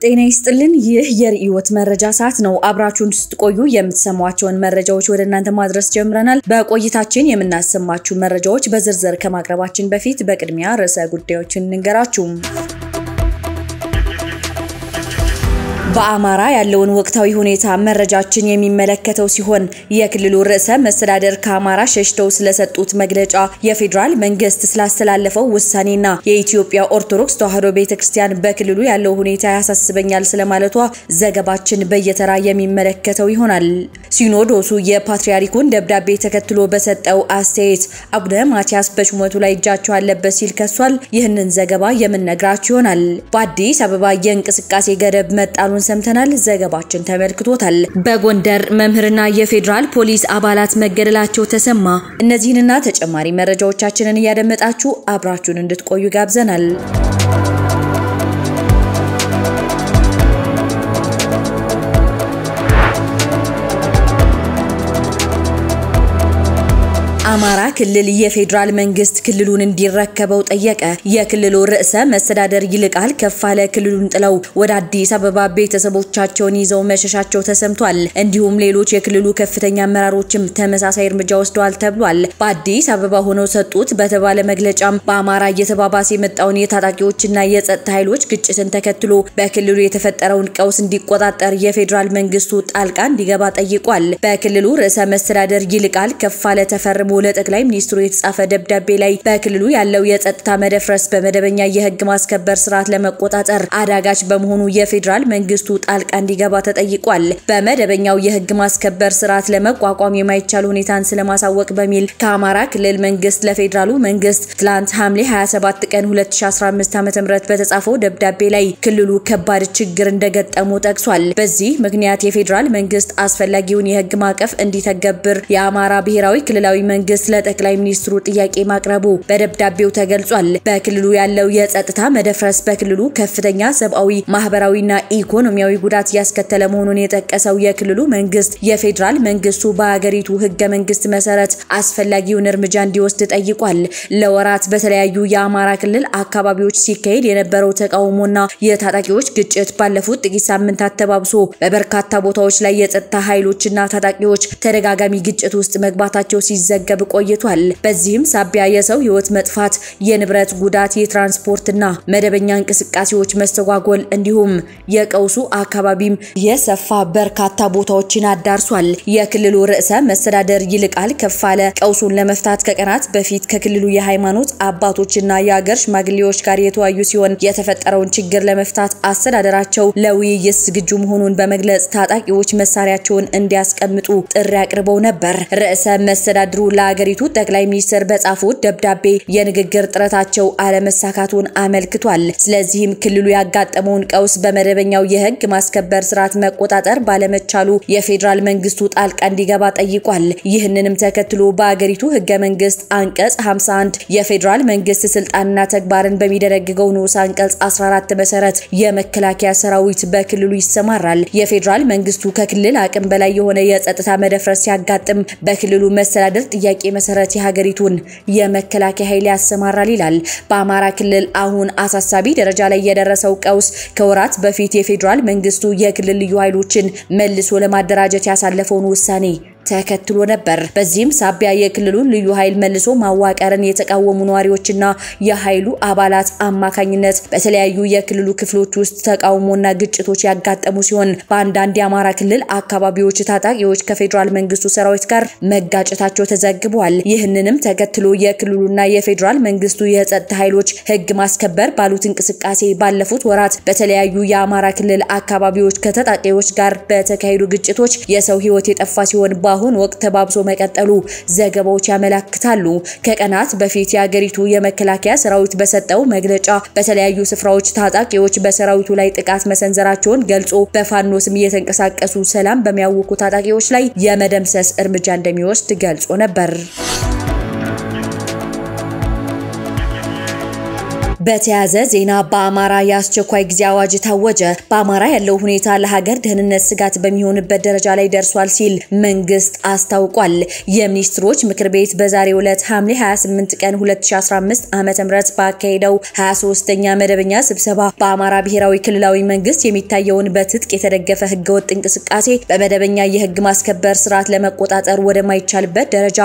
ጤና ይስጥልን። ይህ የርዕዮት መረጃ ሰዓት ነው። አብራችሁን ስትቆዩ የምትሰሟቸውን መረጃዎች ወደ እናንተ ማድረስ ጀምረናል። በቆይታችን የምናሰማችሁ መረጃዎች በዝርዝር ከማቅረባችን በፊት በቅድሚያ ርዕሰ ጉዳዮችን እንንገራችሁ። በአማራ ያለውን ወቅታዊ ሁኔታ መረጃችን የሚመለከተው ሲሆን የክልሉ ርዕሰ መስተዳደር ከአማራ ሸሽተው ስለሰጡት መግለጫ፣ የፌዴራል መንግስት ስላስተላለፈው ውሳኔና የኢትዮጵያ ኦርቶዶክስ ተዋሕዶ ቤተክርስቲያን በክልሉ ያለው ሁኔታ ያሳስበኛል ስለማለቷ ዘገባችን በየተራ የሚመለከተው ይሆናል። ሲኖዶሱ የፓትርያርኩን ደብዳቤ ተከትሎ በሰጠው አስተያየት አቡነ ማትያስ በሹመቱ ላይ እጃቸው አለበት ሲል ከሷል። ይህንን ዘገባ የምንነግራችሁ ይሆናል። በአዲስ አበባ የእንቅስቃሴ ገደብ መጣሉን ሰምተናል። ዘገባችን ተመልክቶታል። በጎንደር መምህርና የፌዴራል ፖሊስ አባላት መገደላቸው ተሰማ። እነዚህንና ተጨማሪ መረጃዎቻችንን እያደመጣችሁ አብራችሁን እንድትቆዩ ጋብዘናል። አማራ ክልል የፌዴራል መንግስት ክልሉን እንዲረከበው ጠየቀ። የክልሉ ርዕሰ መስተዳደር ይልቃል ከፋለ ክልሉን ጥለው ወደ አዲስ አበባ ቤተሰቦቻቸውን ይዘው መሸሻቸው ተሰምቷል። እንዲሁም ሌሎች የክልሉ ከፍተኛ አመራሮችም ተመሳሳይ እርምጃ ወስደዋል ተብሏል። በአዲስ አበባ ሆነው ሰጡት በተባለ መግለጫም በአማራ እየተባባሰ የመጣውን የታጣቂዎችና የጸጥታ ኃይሎች ግጭትን ተከትሎ በክልሉ የተፈጠረውን ቀውስ እንዲቆጣጠር የፌዴራል መንግስቱ ጣልቃ እንዲገባ ጠይቋል። በክልሉ ርዕሰ መስተዳደር ይልቃል ከፋለ ተፈርሞ ለጠቅላይ ሚኒስትሩ የተጻፈ ደብዳቤ ላይ በክልሉ ያለው የጸጥታ መደፍረስ በመደበኛ የህግ ማስከበር ስርዓት ለመቆጣጠር አዳጋች በመሆኑ የፌዴራል መንግስቱ ጣልቃ እንዲገባ ተጠይቋል። በመደበኛው የህግ ማስከበር ስርዓት ለመቋቋም የማይቻል ሁኔታን ስለማሳወቅ በሚል ከአማራ ክልል መንግስት ለፌዴራሉ መንግስት ትላንት ሐምሌ 27 ቀን 2015 ዓ.ም በተጻፈው ደብዳቤ ላይ ክልሉ ከባድ ችግር እንደገጠሙ ጠቅሷል። በዚህ ምክንያት የፌዴራል መንግስት አስፈላጊውን የህግ ማዕቀፍ እንዲተገብር የአማራ ብሔራዊ ክልላዊ መንግስት ለጠቅላይ ሚኒስትሩ ጥያቄ ማቅረቡ በደብዳቤው ተገልጿል። በክልሉ ያለው የጸጥታ መደፍረስ በክልሉ ከፍተኛ ሰብአዊ፣ ማህበራዊና ኢኮኖሚያዊ ጉዳት እያስከተለ መሆኑን የጠቀሰው የክልሉ መንግስት የፌዴራል መንግስቱ በሀገሪቱ ህገ መንግስት መሰረት አስፈላጊውን እርምጃ እንዲወስድ ጠይቋል። ለወራት በተለያዩ የአማራ ክልል አካባቢዎች ሲካሄድ የነበረው ተቃውሞና የታጣቂዎች ግጭት ባለፉት ጥቂት ሳምንታት ተባብሶ በበርካታ ቦታዎች ላይ የጸጥታ ኃይሎችና ታጣቂዎች ተደጋጋሚ ግጭት ውስጥ መግባታቸው ሲዘገብ ቆይቷል። በዚህም ሳቢያ የሰው ህይወት መጥፋት፣ የንብረት ጉዳት፣ የትራንስፖርትና መደበኛ እንቅስቃሴዎች መስተጓጎል እንዲሁም የቀውሱ አካባቢም የሰፋ በርካታ ቦታዎችን አዳርሷል። የክልሉ ርዕሰ መስተዳደር ይልቃል ከፋለ ቀውሱን ለመፍታት ከቀናት በፊት ከክልሉ የሃይማኖት አባቶችና የአገር ሽማግሌዎች ጋር የተወያዩ ሲሆን የተፈጠረውን ችግር ለመፍታት አስተዳደራቸው ለውይይት ዝግጁ መሆኑን በመግለጽ ታጣቂዎች መሳሪያቸውን እንዲያስቀምጡ ጥሪ አቅርበው ነበር። ርዕሰ መስተዳድሩ ለሀገሪቱ ጠቅላይ ሚኒስትር በጻፉት ደብዳቤ የንግግር ጥረታቸው አለመሳካቱን አመልክቷል። ስለዚህም ክልሉ ያጋጠመውን ቀውስ በመደበኛው የህግ ማስከበር ስርዓት መቆጣጠር ባለመቻሉ የፌዴራል መንግስቱ ጣልቃ እንዲገባ ጠይቋል። ይህንንም ተከትሎ በሀገሪቱ ህገ መንግስት አንቀጽ 51 የፌዴራል መንግስት ስልጣንና ተግባርን በሚደነግገው ንዑስ አንቀጽ 14 መሰረት የመከላከያ ሰራዊት በክልሉ ይሰማራል። የፌዴራል መንግስቱ ከክልል አቅም በላይ የሆነ የጸጥታ መደፍረስ ሲያጋጥም በክልሉ መስተዳደር ጥያቄ መሰረት የሀገሪቱን የመከላከያ ኃይል ያሰማራል ይላል። በአማራ ክልል አሁን አሳሳቢ ደረጃ ላይ የደረሰው ቀውስ ከወራት በፊት የፌዴራል መንግስቱ የክልል ልዩ ኃይሎችን መልሶ ለማደራጀት ያሳለፈውን ውሳኔ ተከትሎ ነበር። በዚህም ሳቢያ የክልሉን ልዩ ኃይል መልሶ ማዋቀርን የተቃወሙ ነዋሪዎችና የኃይሉ አባላት አማካኝነት በተለያዩ የክልሉ ክፍሎች ውስጥ ተቃውሞና ግጭቶች ያጋጠሙ ሲሆን በአንዳንድ የአማራ ክልል አካባቢዎች ታጣቂዎች ከፌዴራል መንግስቱ ሰራዊት ጋር መጋጨታቸው ተዘግቧል። ይህንንም ተከትሎ የክልሉና የፌዴራል መንግስቱ የጸጥታ ኃይሎች ህግ ማስከበር ባሉት እንቅስቃሴ ባለፉት ወራት በተለያዩ የአማራ ክልል አካባቢዎች ከታጣቂዎች ጋር በተካሄዱ ግጭቶች የሰው ህይወት የጠፋ ሲሆን በአሁን ወቅት ተባብሶ መቀጠሉ ዘገባዎች ያመላክታሉ። ከቀናት በፊት የሀገሪቱ የመከላከያ ሰራዊት በሰጠው መግለጫ በተለያዩ ስፍራዎች ታጣቂዎች በሰራዊቱ ላይ ጥቃት መሰንዘራቸውን ገልጾ በፋኖ ስም እየተንቀሳቀሱ ሰላም በሚያውኩ ታጣቂዎች ላይ የመደምሰስ እርምጃ እንደሚወስድ ገልጾ ነበር። በተያያዘ ዜና በአማራ የአስቸኳይ ጊዜ አዋጅ ታወጀ። በአማራ ያለው ሁኔታ ለሀገር ደህንነት ስጋት በሚሆንበት ደረጃ ላይ ደርሷል ሲል መንግስት አስታውቋል። የሚኒስትሮች ምክር ቤት በዛሬው ዕለት ሐምሌ 28 ቀን 2015 ዓ.ም ባካሄደው 23ኛ መደበኛ ስብሰባ በአማራ ብሔራዊ ክልላዊ መንግስት የሚታየውን በትጥቅ የተደገፈ ህገወጥ እንቅስቃሴ በመደበኛ የህግ ማስከበር ስርዓት ለመቆጣጠር ወደማይቻልበት ደረጃ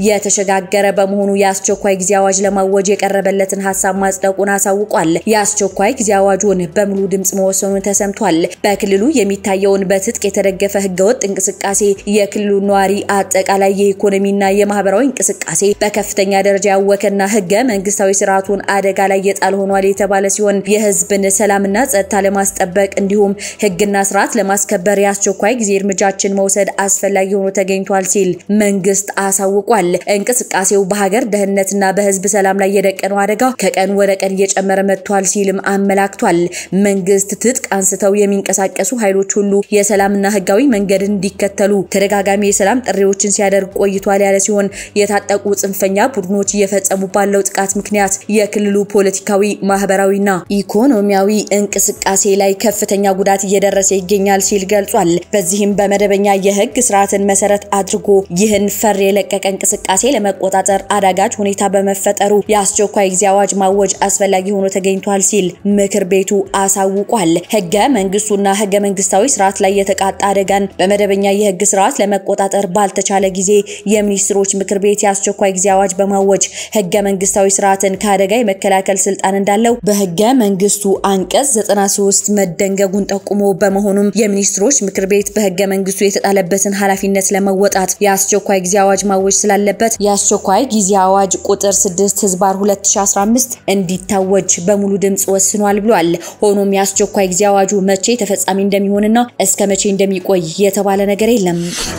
የተሸጋገረ በመሆኑ የአስቸኳይ ጊዜ አዋጅ ለማወጅ የቀረበለትን ሀሳብ ማጽደቁን አሳውቋል። የአስቸኳይ ጊዜ አዋጁን በሙሉ ድምጽ መወሰኑን ተሰምቷል። በክልሉ የሚታየውን በትጥቅ የተደገፈ ህገወጥ እንቅስቃሴ የክልሉ ነዋሪ አጠቃላይ የኢኮኖሚና የማህበራዊ እንቅስቃሴ በከፍተኛ ደረጃ ያወከና ህገ መንግስታዊ ስርዓቱን አደጋ ላይ የጣል ሆኗል የተባለ ሲሆን የህዝብን ሰላምና ጸጥታ ለማስጠበቅ እንዲሁም ህግና ስርዓት ለማስከበር የአስቸኳይ ጊዜ እርምጃችን መውሰድ አስፈላጊ ሆኖ ተገኝቷል ሲል መንግስት አሳውቋል። እንቅስቃሴው በሀገር ደህንነትና በህዝብ ሰላም ላይ የደቀነው አደጋ ከቀን ወደ ቀን እየጨመረ መጥቷል ሲልም አመላክቷል። መንግስት ትጥቅ አንስተው የሚንቀሳቀሱ ኃይሎች ሁሉ የሰላምና ህጋዊ መንገድን እንዲከተሉ ተደጋጋሚ የሰላም ጥሪዎችን ሲያደርግ ቆይቷል ያለ ሲሆን የታጠቁ ጽንፈኛ ቡድኖች እየፈጸሙ ባለው ጥቃት ምክንያት የክልሉ ፖለቲካዊ፣ ማህበራዊና ኢኮኖሚያዊ እንቅስቃሴ ላይ ከፍተኛ ጉዳት እየደረሰ ይገኛል ሲል ገልጿል። በዚህም በመደበኛ የህግ ስርዓትን መሰረት አድርጎ ይህን ፈር የለቀቀ እንቅስቃሴ ለመቆጣጠር አዳጋች ሁኔታ በመፈጠሩ የአስቸኳይ ጊዜ አዋጅ ማወጅ አስፈላጊ ሆኖ ተገኝቷል ሲል ምክር ቤቱ አሳውቋል። ህገ መንግስቱና ህገ መንግስታዊ ስርዓት ላይ የተቃጣ አደጋን በመደበኛ የህግ ስርዓት ለመቆጣጠር ባልተቻለ ጊዜ የሚኒስትሮች ምክር ቤት የአስቸኳይ ጊዜ አዋጅ በማወጅ ህገ መንግስታዊ ስርዓትን ከአደጋ የመከላከል ስልጣን እንዳለው በህገ መንግስቱ አንቀጽ 93 መደንገጉን ጠቁሞ በመሆኑም የሚኒስትሮች ምክር ቤት በህገ መንግስቱ የተጣለበትን ኃላፊነት ለመወጣት የአስቸኳይ ጊዜ አዋጅ ማወጅ ስላለበት የአስቸኳይ ጊዜ አዋጅ ቁጥር 6 ህዝባር 2015 እንዲታወጅ በሙሉ ድምጽ ወስኗል ብሏል። ሆኖም የአስቸኳይ ጊዜ አዋጁ መቼ ተፈጻሚ እንደሚሆንና እስከ መቼ እንደሚቆይ የተባለ ነገር የለም።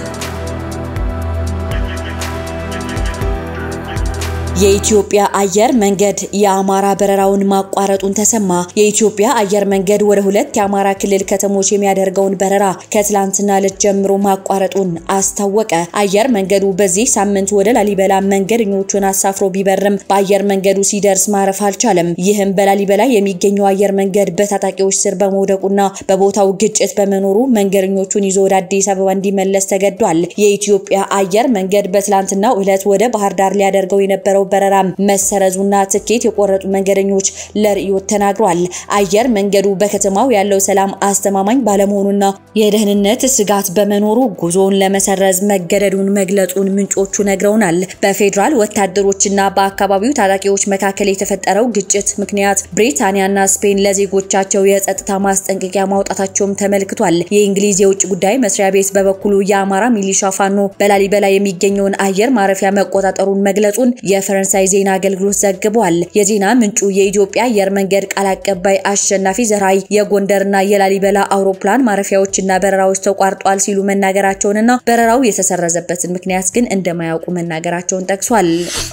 የኢትዮጵያ አየር መንገድ የአማራ በረራውን ማቋረጡን ተሰማ። የኢትዮጵያ አየር መንገድ ወደ ሁለት የአማራ ክልል ከተሞች የሚያደርገውን በረራ ከትላንትና ዕለት ጀምሮ ማቋረጡን አስታወቀ። አየር መንገዱ በዚህ ሳምንት ወደ ላሊበላ መንገደኞቹን አሳፍሮ ቢበርም በአየር መንገዱ ሲደርስ ማረፍ አልቻለም። ይህም በላሊበላ የሚገኘው አየር መንገድ በታጣቂዎች ስር በመውደቁና በቦታው ግጭት በመኖሩ መንገደኞቹን ይዞ ወደ አዲስ አበባ እንዲመለስ ተገዷል። የኢትዮጵያ አየር መንገድ በትላንትናው ዕለት ወደ ባህር ዳር ሊያደርገው የነበረው በረራ መሰረዙና ትኬት የቆረጡ መንገደኞች ለርዕዮት ተናግሯል። አየር መንገዱ በከተማው ያለው ሰላም አስተማማኝ ባለመሆኑና የደህንነት ስጋት በመኖሩ ጉዞውን ለመሰረዝ መገደዱን መግለጹን ምንጮቹ ነግረውናል። በፌዴራል ወታደሮችና በአካባቢው ታጣቂዎች መካከል የተፈጠረው ግጭት ምክንያት ብሪታንያና ስፔን ለዜጎቻቸው የጸጥታ ማስጠንቀቂያ ማውጣታቸውም ተመልክቷል። የእንግሊዝ የውጭ ጉዳይ መስሪያ ቤት በበኩሉ የአማራ ሚሊሻ ፋኖ በላሊበላ የሚገኘውን አየር ማረፊያ መቆጣጠሩን መግለጹን የፈረንሳይ ዜና አገልግሎት ዘግቧል። የዜና ምንጩ የኢትዮጵያ አየር መንገድ ቃል አቀባይ አሸናፊ ዘርአይ የጎንደርና የላሊበላ አውሮፕላን ማረፊያዎችና በረራዎች ተቋርጧል ሲሉ መናገራቸውንና በረራው የተሰረዘበትን ምክንያት ግን እንደማያውቁ መናገራቸውን ጠቅሷል።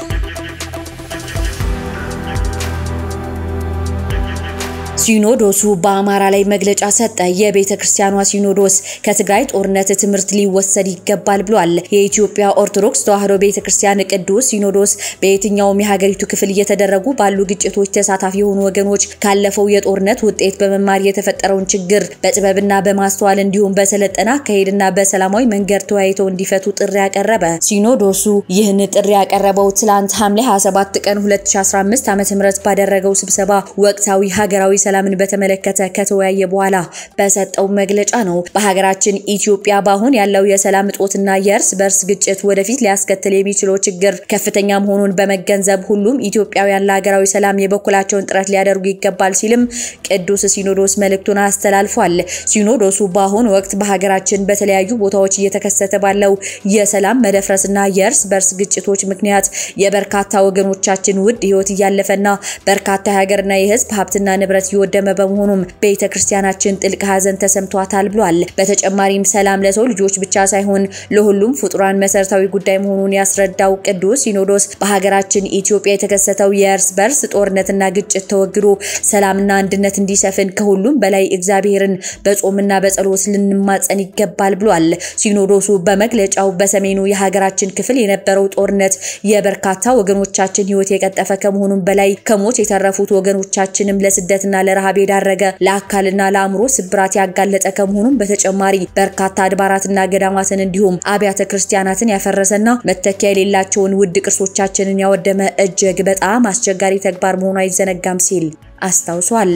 ሲኖዶሱ በአማራ ላይ መግለጫ ሰጠ። የቤተ ክርስቲያኗ ሲኖዶስ ከትግራይ ጦርነት ትምህርት ሊወሰድ ይገባል ብሏል። የኢትዮጵያ ኦርቶዶክስ ተዋሕዶ ቤተ ክርስቲያን ቅዱስ ሲኖዶስ በየትኛውም የሀገሪቱ ክፍል እየተደረጉ ባሉ ግጭቶች ተሳታፊ የሆኑ ወገኖች ካለፈው የጦርነት ውጤት በመማር የተፈጠረውን ችግር በጥበብና በማስተዋል እንዲሁም በሰለጠነ አካሄድና በሰላማዊ መንገድ ተወያይተው እንዲፈቱ ጥሪ ያቀረበ። ሲኖዶሱ ይህን ጥሪ ያቀረበው ትላንት ሐምሌ 27 ቀን 2015 ዓ.ም ባደረገው ስብሰባ ወቅታዊ ሀገራዊ ሰላምን በተመለከተ ከተወያየ በኋላ በሰጠው መግለጫ ነው። በሀገራችን ኢትዮጵያ በአሁን ያለው የሰላም እጦትና የእርስ በርስ ግጭት ወደፊት ሊያስከትል የሚችለው ችግር ከፍተኛ መሆኑን በመገንዘብ ሁሉም ኢትዮጵያውያን ለሀገራዊ ሰላም የበኩላቸውን ጥረት ሊያደርጉ ይገባል ሲልም ቅዱስ ሲኖዶስ መልእክቱን አስተላልፏል። ሲኖዶሱ በአሁኑ ወቅት በሀገራችን በተለያዩ ቦታዎች እየተከሰተ ባለው የሰላም መደፍረስና የእርስ በርስ ግጭቶች ምክንያት የበርካታ ወገኖቻችን ውድ ሕይወት እያለፈና በርካታ የሀገርና የሕዝብ ሀብትና ንብረት የወደመ በመሆኑም ቤተ ክርስቲያናችን ጥልቅ ሐዘን ተሰምቷታል ብሏል። በተጨማሪም ሰላም ለሰው ልጆች ብቻ ሳይሆን ለሁሉም ፍጡራን መሰረታዊ ጉዳይ መሆኑን ያስረዳው ቅዱስ ሲኖዶስ በሀገራችን ኢትዮጵያ የተከሰተው የእርስ በርስ ጦርነትና ግጭት ተወግዶ ሰላምና አንድነት እንዲሰፍን ከሁሉም በላይ እግዚአብሔርን በጾምና በጸሎት ልንማጸን ይገባል ብሏል። ሲኖዶሱ በመግለጫው በሰሜኑ የሀገራችን ክፍል የነበረው ጦርነት የበርካታ ወገኖቻችን ሕይወት የቀጠፈ ከመሆኑም በላይ ከሞት የተረፉት ወገኖቻችንም ለስደትና ለረሃብ የዳረገ ለአካልና ለአእምሮ ስብራት ያጋለጠ ከመሆኑም በተጨማሪ በርካታ አድባራትና ገዳማትን እንዲሁም አብያተ ክርስቲያናትን ያፈረሰና መተኪያ የሌላቸውን ውድ ቅርሶቻችንን ያወደመ እጅግ በጣም አስቸጋሪ ተግባር መሆኑ አይዘነጋም ሲል አስታውሷል።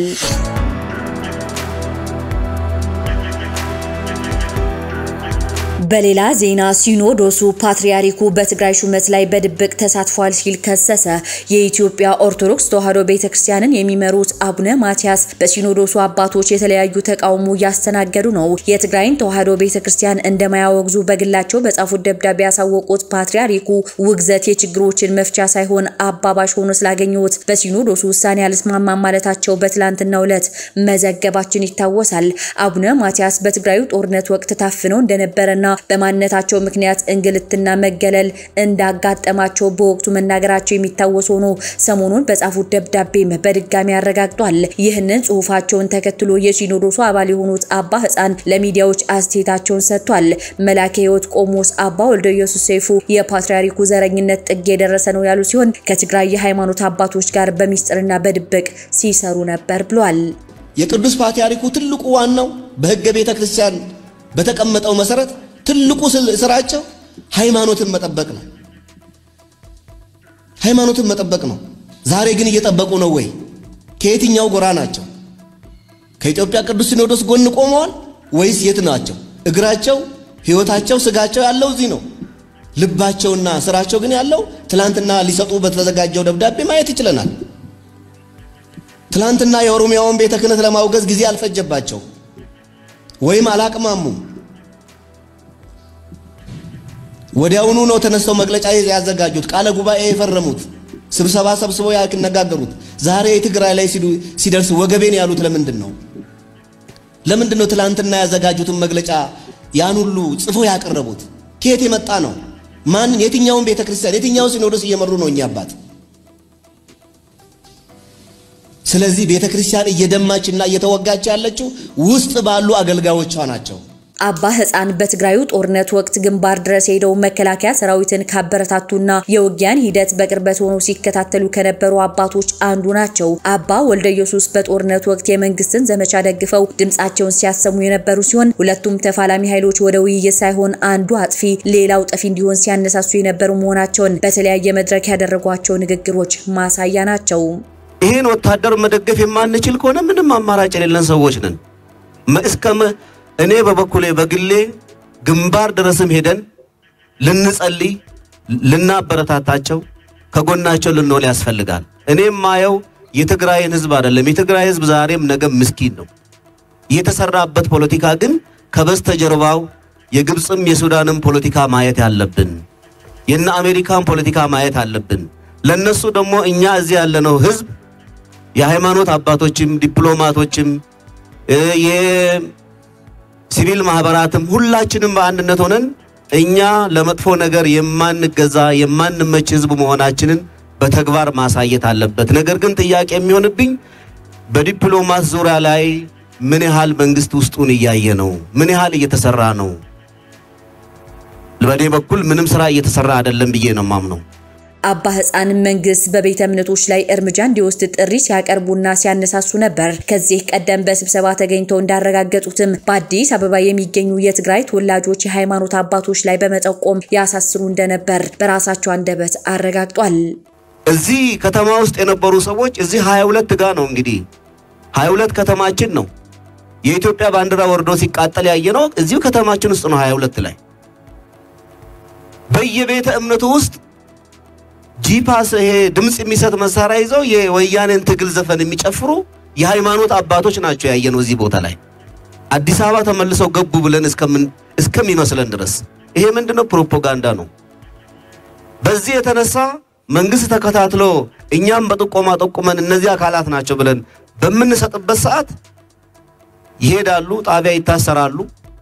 በሌላ ዜና ሲኖዶሱ ፓትርያርኩ በትግራይ ሹመት ላይ በድብቅ ተሳትፏል ሲል ከሰሰ። የኢትዮጵያ ኦርቶዶክስ ተዋሕዶ ቤተክርስቲያንን የሚመሩት አቡነ ማትያስ በሲኖዶሱ አባቶች የተለያዩ ተቃውሞ እያስተናገዱ ነው። የትግራይን ተዋሕዶ ቤተክርስቲያን እንደማያወግዙ በግላቸው በጻፉት ደብዳቤ ያሳወቁት ፓትርያርኩ ውግዘት የችግሮችን መፍቻ ሳይሆን አባባሽ ሆኖ ስላገኙት በሲኖዶሱ ውሳኔ አልስማማም ማለታቸው በትላንትናው ዕለት መዘገባችን ይታወሳል። አቡነ ማትያስ በትግራዩ ጦርነት ወቅት ታፍነው እንደነበረና በማንነታቸው ምክንያት እንግልትና መገለል እንዳጋጠማቸው በወቅቱ መናገራቸው የሚታወስ ሆኖ ሰሞኑን በጻፉት ደብዳቤም በድጋሚ አረጋግጧል። ይህንን ጽሁፋቸውን ተከትሎ የሲኖዶሱ አባል የሆኑት አባ ሕፃን ለሚዲያዎች አስተያየታቸውን ሰጥቷል። መላከ ሕይወት ቆሞስ አባ ወልደ ኢየሱስ ሰይፉ የፓትርያርኩ ዘረኝነት ጥግ የደረሰ ነው ያሉ ሲሆን ከትግራይ የሃይማኖት አባቶች ጋር በሚስጥርና በድብቅ ሲሰሩ ነበር ብሏል። የቅዱስ ፓትርያርኩ ትልቁ ዋናው በሕገ ቤተ ክርስቲያን በተቀመጠው መሰረት ትልቁ ስራቸው ሃይማኖትን መጠበቅ ነው። ሃይማኖትን መጠበቅ ነው። ዛሬ ግን እየጠበቁ ነው ወይ? ከየትኛው ጎራ ናቸው? ከኢትዮጵያ ቅዱስ ሲኖዶስ ጎን ቆመዋል ወይስ የት ናቸው? እግራቸው፣ ሕይወታቸው፣ ስጋቸው ያለው እዚህ ነው። ልባቸውና ስራቸው ግን ያለው ትላንትና ሊሰጡ በተዘጋጀው ደብዳቤ ማየት ይችለናል። ትላንትና የኦሮሚያውን ቤተ ክህነት ለማውገዝ ጊዜ አልፈጀባቸው ወይም አላቅማሙም። ወዲያውኑ ነው ተነስተው መግለጫ ያዘጋጁት፣ ቃለ ጉባኤ የፈረሙት፣ ስብሰባ ሰብስበው ያነጋገሩት። ዛሬ የትግራይ ላይ ሲደርስ ወገቤን ያሉት ለምንድን ነው? ለምንድን ነው ትላንትና ያዘጋጁትን መግለጫ ያን ሁሉ ጽፎ ያቀረቡት? ከየት የመጣ ነው? ማን የትኛውን ቤተ ክርስቲያን የትኛውን ሲኖዶስ እየመሩ ነው እኛ አባት? ስለዚህ ቤተ ክርስቲያን እየደማችና እየተወጋች ያለችው ውስጥ ባሉ አገልጋዮቿ ናቸው። አባ ሕፃን በትግራዩ ጦርነት ወቅት ግንባር ድረስ ሄደው መከላከያ ሰራዊትን ካበረታቱና የውጊያን ሂደት በቅርበት ሆነው ሲከታተሉ ከነበሩ አባቶች አንዱ ናቸው። አባ ወልደ ኢየሱስ በጦርነት ወቅት የመንግስትን ዘመቻ ደግፈው ድምጻቸውን ሲያሰሙ የነበሩ ሲሆን ሁለቱም ተፋላሚ ኃይሎች ወደ ውይይት ሳይሆን አንዱ አጥፊ ሌላው ጠፊ እንዲሆን ሲያነሳሱ የነበሩ መሆናቸውን በተለያየ መድረክ ያደረጓቸው ንግግሮች ማሳያ ናቸው። ይህን ወታደር መደገፍ የማንችል ከሆነ ምንም አማራጭ የሌለን ሰዎች ነን። እስከ እኔ በበኩሌ በግሌ ግንባር ድረስም ሄደን ልንጸልይ፣ ልናበረታታቸው፣ ከጎናቸው ልንሆን ያስፈልጋል። እኔም ማየው የትግራይን ህዝብ አይደለም። የትግራይ ህዝብ ዛሬም ነገም ምስኪን ነው። የተሰራበት ፖለቲካ ግን ከበስተጀርባው የግብፅም የሱዳንም ፖለቲካ ማየት ያለብን፣ የነ አሜሪካን ፖለቲካ ማየት አለብን። ለነሱ ደግሞ እኛ እዚህ ያለነው ህዝብ የሃይማኖት አባቶችም ዲፕሎማቶችም የሲቪል ማህበራትም ሁላችንም በአንድነት ሆነን እኛ ለመጥፎ ነገር የማንገዛ የማንመች ህዝብ መሆናችንን በተግባር ማሳየት አለበት። ነገር ግን ጥያቄ የሚሆንብኝ በዲፕሎማት ዙሪያ ላይ ምን ያህል መንግስት ውስጡን እያየ ነው? ምን ያህል እየተሰራ ነው? በእኔ በኩል ምንም ስራ እየተሰራ አይደለም ብዬ ነው ማምነው። አባ ሕፃን መንግስት በቤተ እምነቶች ላይ እርምጃ እንዲወስድ ጥሪ ሲያቀርቡና ሲያነሳሱ ነበር። ከዚህ ቀደም በስብሰባ ተገኝተው እንዳረጋገጡትም በአዲስ አበባ የሚገኙ የትግራይ ተወላጆች የሃይማኖት አባቶች ላይ በመጠቆም ያሳስሩ እንደነበር በራሳቸው አንደበት አረጋግጧል። እዚህ ከተማ ውስጥ የነበሩ ሰዎች እዚህ 22 ጋር ነው እንግዲህ 22 ከተማችን ነው። የኢትዮጵያ ባንዲራ ወርዶ ሲቃጠል ያየነው እዚሁ ከተማችን ውስጥ ነው 22 ላይ በየቤተ እምነቱ ውስጥ ጂፓስ ይሄ ድምፅ የሚሰጥ መሳሪያ ይዘው የወያኔን ትግል ዘፈን የሚጨፍሩ የሃይማኖት አባቶች ናቸው ያየነው እዚህ ቦታ ላይ አዲስ አበባ ተመልሰው ገቡ ብለን እስከሚመስለን ድረስ ይሄ ምንድነው? ፕሮፓጋንዳ ነው። በዚህ የተነሳ መንግስት ተከታትሎ እኛም በጥቆማ ጠቁመን እነዚህ አካላት ናቸው ብለን በምንሰጥበት ሰዓት ይሄዳሉ፣ ጣቢያ ይታሰራሉ።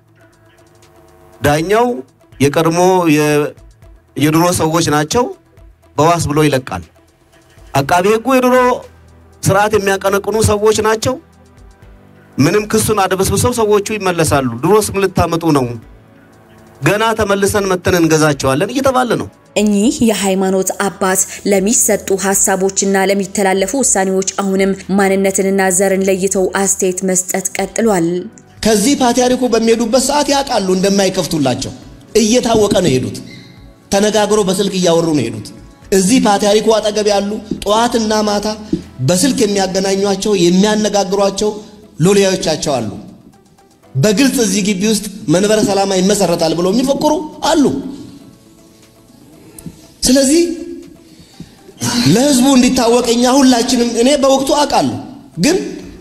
ዳኛው የቀድሞ የድሮ ሰዎች ናቸው፣ በዋስ ብሎ ይለቃል። አቃቤ ሕጉ የድሮ ስርዓት የሚያቀነቅኑ ሰዎች ናቸው። ምንም ክሱን አደበስብሰው ሰዎቹ ይመለሳሉ። ድሮስ ምን ልታመጡ ነው? ገና ተመልሰን መተን እንገዛቸዋለን እየተባለ ነው። እኚህ የሃይማኖት አባት ለሚሰጡ ሀሳቦችና ለሚተላለፉ ውሳኔዎች አሁንም ማንነትንና ዘርን ለይተው አስተያየት መስጠት ቀጥሏል። ከዚህ ፓትርያርኩ በሚሄዱበት ሰዓት ያውቃሉ እንደማይከፍቱላቸው እየታወቀ ነው የሄዱት። ተነጋግሮ በስልክ እያወሩ ነው የሄዱት። እዚህ ፓትርያርኩ አጠገብ ያሉ ጠዋትና ማታ በስልክ የሚያገናኟቸው የሚያነጋግሯቸው ሎሌዎቻቸው አሉ። በግልጽ እዚህ ግቢ ውስጥ መንበረ ሰላማ ይመሰረታል ብለው የሚፈክሩ አሉ። ስለዚህ ለህዝቡ እንዲታወቅ እኛ ሁላችንም እኔ በወቅቱ አውቃለሁ፣ ግን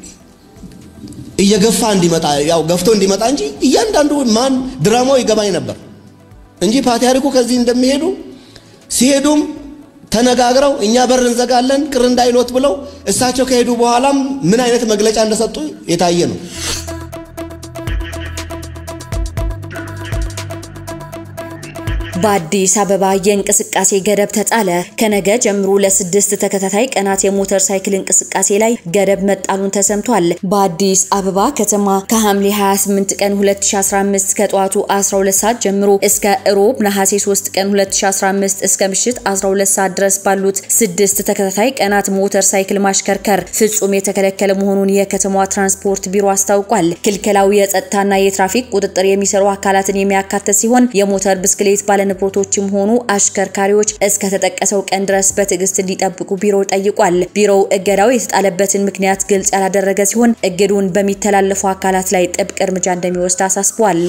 እየገፋ እንዲመጣ ያው ገፍቶ እንዲመጣ እንጂ እያንዳንዱ ማን ድራማው ይገባኝ ነበር እንጂ ፓትርያርኩ ከዚህ እንደሚሄዱ ሲሄዱም ተነጋግረው እኛ በር እንዘጋለን ቅር እንዳይሎት ብለው እሳቸው ከሄዱ በኋላም ምን አይነት መግለጫ እንደሰጡ የታየ ነው። በአዲስ አበባ የእንቅስቃሴ ገደብ ተጣለ። ከነገ ጀምሮ ለስድስት ተከታታይ ቀናት የሞተር ሳይክል እንቅስቃሴ ላይ ገደብ መጣሉን ተሰምቷል። በአዲስ አበባ ከተማ ከሐምሌ 28 ቀን 2015 ከጠዋቱ 12 ሰዓት ጀምሮ እስከ እሮብ ነሐሴ 3 ቀን 2015 እስከ ምሽት 12 ሰዓት ድረስ ባሉት ስድስት ተከታታይ ቀናት ሞተር ሳይክል ማሽከርከር ፍጹም የተከለከለ መሆኑን የከተማዋ ትራንስፖርት ቢሮ አስታውቋል። ክልከላው የጸጥታና የትራፊክ ቁጥጥር የሚሰሩ አካላትን የሚያካትት ሲሆን የሞተር ብስክሌት ባለ ንብረቶችም ሆኑ አሽከርካሪዎች እስከ ተጠቀሰው ቀን ድረስ በትዕግስት እንዲጠብቁ ቢሮው ጠይቋል። ቢሮው እገዳው የተጣለበትን ምክንያት ግልጽ ያላደረገ ሲሆን እግዱን በሚተላለፉ አካላት ላይ ጥብቅ እርምጃ እንደሚወስድ አሳስቧል።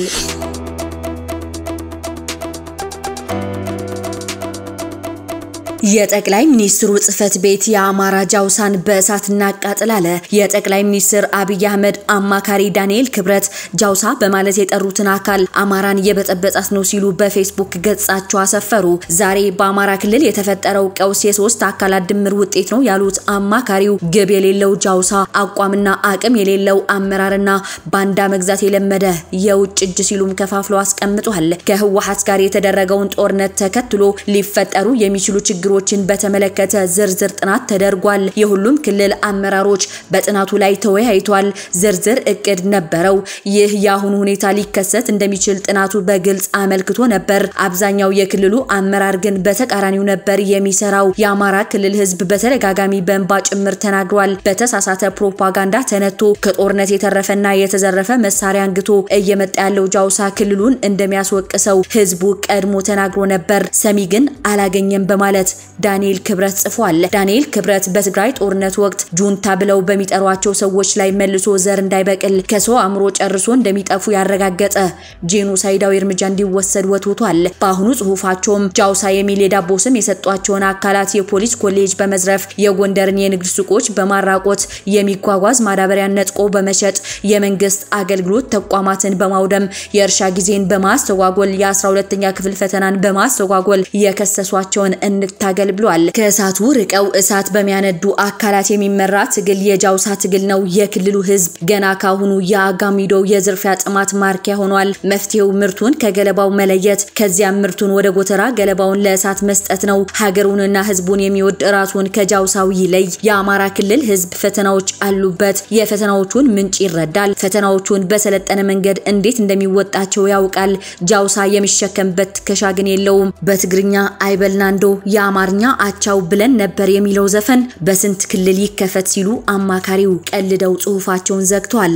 የጠቅላይ ሚኒስትሩ ጽህፈት ቤት የአማራ ጃውሳን በእሳት እናቃጥል አለ። የጠቅላይ ሚኒስትር አብይ አህመድ አማካሪ ዳንኤል ክብረት ጃውሳ በማለት የጠሩትን አካል አማራን እየበጠበጣት ነው ሲሉ በፌስቡክ ገጻቸው አሰፈሩ። ዛሬ በአማራ ክልል የተፈጠረው ቀውስ የሶስት አካላት ድምር ውጤት ነው ያሉት አማካሪው ግብ የሌለው ጃውሳ፣ አቋምና አቅም የሌለው አመራርና ባንዳ መግዛት የለመደ የውጭ እጅ ሲሉም ከፋፍለው አስቀምጧል። ከህወሓት ጋር የተደረገውን ጦርነት ተከትሎ ሊፈጠሩ የሚችሉ ችግሮች ችን በተመለከተ ዝርዝር ጥናት ተደርጓል። የሁሉም ክልል አመራሮች በጥናቱ ላይ ተወያይቷል። ዝርዝር እቅድ ነበረው። ይህ የአሁኑ ሁኔታ ሊከሰት እንደሚችል ጥናቱ በግልጽ አመልክቶ ነበር። አብዛኛው የክልሉ አመራር ግን በተቃራኒው ነበር የሚሰራው። የአማራ ክልል ህዝብ በተደጋጋሚ በእንባ ጭምር ተናግሯል። በተሳሳተ ፕሮፓጋንዳ ተነቶ ከጦርነት የተረፈና የተዘረፈ መሳሪያ አንግቶ እየመጣ ያለው ጃውሳ ክልሉን እንደሚያስወቅሰው ህዝቡ ቀድሞ ተናግሮ ነበር። ሰሚ ግን አላገኘም በማለት ዳንኤል ክብረት ጽፏል። ዳንኤል ክብረት በትግራይ ጦርነት ወቅት ጁንታ ብለው በሚጠሯቸው ሰዎች ላይ መልሶ ዘር እንዳይበቅል ከሰው አእምሮ ጨርሶ እንደሚጠፉ ያረጋገጠ ጄኖሳይዳዊ እርምጃ እንዲወሰድ ወትውቷል። በአሁኑ ጽሁፋቸውም ጃውሳ የሚል የዳቦ ስም የሰጧቸውን አካላት የፖሊስ ኮሌጅ በመዝረፍ የጎንደርን የንግድ ሱቆች በማራቆት የሚጓጓዝ ማዳበሪያን ነጥቆ በመሸጥ የመንግስት አገልግሎት ተቋማትን በማውደም የእርሻ ጊዜን በማስተጓጎል የ12ኛ ክፍል ፈተናን በማስተጓጎል የከሰሷቸውን እንታገል ብሏል። ከእሳቱ ርቀው እሳት በሚያነዱ አካላት የሚመራ ትግል የጃውሳ ትግል ነው። የክልሉ ህዝብ ገና ካሁኑ የአጋሚዶ የዝርፊያ ጥማት ማርኪያ ሆኗል። መፍትሄው ምርቱን ከገለባው መለየት፣ ከዚያም ምርቱን ወደ ጎተራ ገለባውን ለእሳት መስጠት ነው። ሀገሩንና ህዝቡን የሚወድ ራሱን ከጃውሳው ይለይ። የአማራ ክልል ህዝብ ፈተናዎች አሉበት። የፈተናዎቹን ምንጭ ይረዳል። ፈተናዎቹን በሰለጠነ መንገድ እንዴት እንደሚወጣቸው ያውቃል። ጃውሳ የሚሸከምበት ትከሻ ግን የለውም። በትግርኛ አይበልናንዶ የአማርኛ አቻው ብለን ነበር የሚለው ዘፈን በስንት ክልል ይከፈት ሲሉ አማካሪው ቀልደው ጽሁፋቸውን ዘግቷል።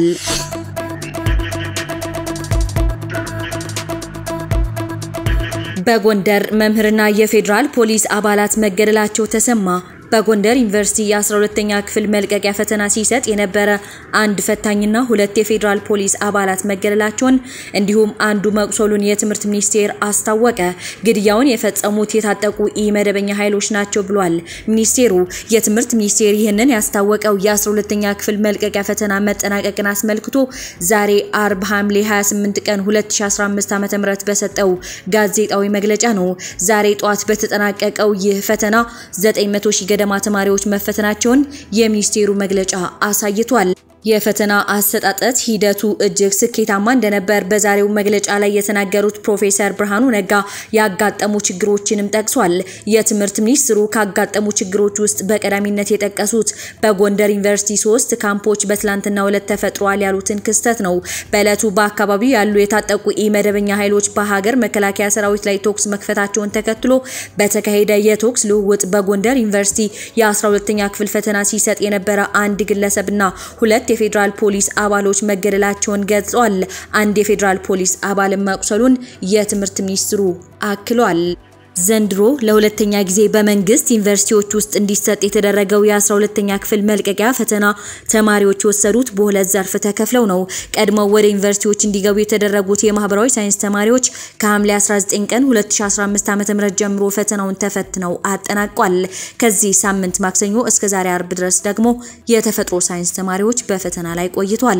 በጎንደር መምህርና የፌዴራል ፖሊስ አባላት መገደላቸው ተሰማ። በጎንደር ዩኒቨርሲቲ የ12ኛ ክፍል መልቀቂያ ፈተና ሲሰጥ የነበረ አንድ ፈታኝና ሁለት የፌዴራል ፖሊስ አባላት መገደላቸውን እንዲሁም አንዱ መቁሰሉን የትምህርት ሚኒስቴር አስታወቀ። ግድያውን የፈጸሙት የታጠቁ ኢ-መደበኛ ኃይሎች ናቸው ብሏል ሚኒስቴሩ። የትምህርት ሚኒስቴር ይህንን ያስታወቀው የ12ኛ ክፍል መልቀቂያ ፈተና መጠናቀቅን አስመልክቶ ዛሬ አርብ ሐምሌ 28 ቀን 2015 ዓ.ም በሰጠው ጋዜጣዊ መግለጫ ነው። ዛሬ ጠዋት በተጠናቀቀው ይህ ፈተና 900 ሺህ ገደማ ተማሪዎች መፈተናቸውን የሚኒስቴሩ መግለጫ አሳይቷል። የፈተና አሰጣጠት ሂደቱ እጅግ ስኬታማ እንደነበር በዛሬው መግለጫ ላይ የተናገሩት ፕሮፌሰር ብርሃኑ ነጋ ያጋጠሙ ችግሮችንም ጠቅሷል። የትምህርት ሚኒስትሩ ካጋጠሙ ችግሮች ውስጥ በቀዳሚነት የጠቀሱት በጎንደር ዩኒቨርሲቲ ሶስት ካምፖች በትላንትናው ዕለት ተፈጥሯል ያሉትን ክስተት ነው። በዕለቱ በአካባቢው ያሉ የታጠቁ ኢመደበኛ ኃይሎች በሀገር መከላከያ ሰራዊት ላይ ተኩስ መክፈታቸውን ተከትሎ በተካሄደ የተኩስ ልውውጥ በጎንደር ዩኒቨርሲቲ የ12ኛ ክፍል ፈተና ሲሰጥ የነበረ አንድ ግለሰብና ሁለት የፌዴራል ፖሊስ አባሎች መገደላቸውን ገልጸዋል። አንድ የፌዴራል ፖሊስ አባልን መቁሰሉን የትምህርት ሚኒስትሩ አክሏል። ዘንድሮ ለሁለተኛ ጊዜ በመንግስት ዩኒቨርሲቲዎች ውስጥ እንዲሰጥ የተደረገው የ12ኛ ክፍል መልቀቂያ ፈተና ተማሪዎች የወሰዱት በሁለት ዘርፍ ተከፍለው ነው። ቀድመው ወደ ዩኒቨርሲቲዎች እንዲገቡ የተደረጉት የማህበራዊ ሳይንስ ተማሪዎች ከሐምሌ 19 ቀን 2015 ዓ.ም ጀምሮ ፈተናውን ተፈትነው አጠናቋል። ከዚህ ሳምንት ማክሰኞ እስከ ዛሬ አርብ ድረስ ደግሞ የተፈጥሮ ሳይንስ ተማሪዎች በፈተና ላይ ቆይቷል።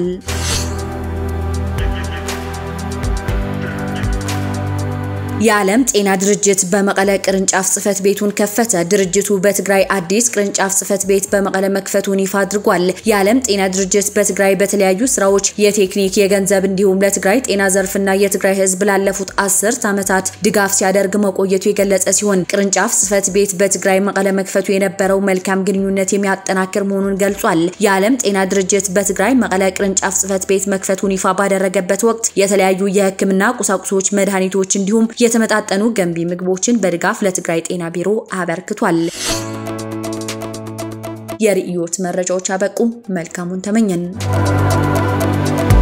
የዓለም ጤና ድርጅት በመቀለ ቅርንጫፍ ጽህፈት ቤቱን ከፈተ። ድርጅቱ በትግራይ አዲስ ቅርንጫፍ ጽህፈት ቤት በመቀለ መክፈቱን ይፋ አድርጓል። የዓለም ጤና ድርጅት በትግራይ በተለያዩ ስራዎች የቴክኒክ፣ የገንዘብ እንዲሁም ለትግራይ ጤና ዘርፍና የትግራይ ህዝብ ላለፉት አስርት ዓመታት ድጋፍ ሲያደርግ መቆየቱ የገለጸ ሲሆን ቅርንጫፍ ጽህፈት ቤት በትግራይ መቀለ መክፈቱ የነበረው መልካም ግንኙነት የሚያጠናክር መሆኑን ገልጿል። የዓለም ጤና ድርጅት በትግራይ መቀለ ቅርንጫፍ ጽህፈት ቤት መክፈቱን ይፋ ባደረገበት ወቅት የተለያዩ የህክምና ቁሳቁሶች፣ መድኃኒቶች እንዲሁም የተመጣጠኑ ገንቢ ምግቦችን በድጋፍ ለትግራይ ጤና ቢሮ አበርክቷል። የርዕዮት መረጃዎች አበቁ። መልካሙን ተመኘን።